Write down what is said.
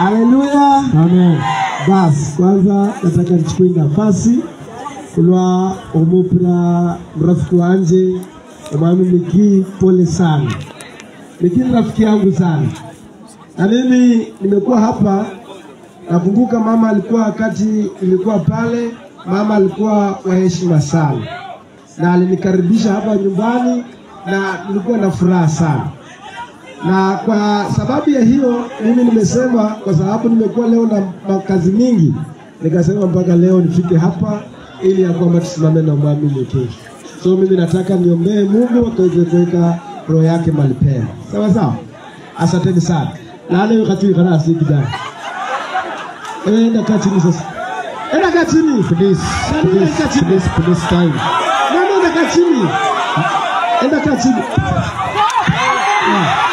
Haleluya. Amen. Basi kwanza nataka nichukue nafasi kulwa omupira mrafiki wanje omwami Miki, pole sana. Miki ni rafiki yangu sana, na mimi nimekuwa hapa. Nakumbuka mama alikuwa wakati ilikuwa pale, mama alikuwa wa heshima sana, na alinikaribisha hapa nyumbani na nilikuwa na furaha sana na kwa sababu ya hiyo mimi nimesema, kwa sababu nimekuwa leo na makazi mingi, nikasema mpaka leo nifike hapa ili ya kwamba tusimame na mwamini kesho. So mimi nataka niombee Mungu akaweze kuweka roho yake mahali pema, sawa sawa. Asanteni sana. Lale wakati kana asikida. Enda kaa chini sasa. Enda kaa chini. Please, Nani please, enda kaa chini? please, please time. Nani enda kaa chini? Enda kaa chini. Yeah.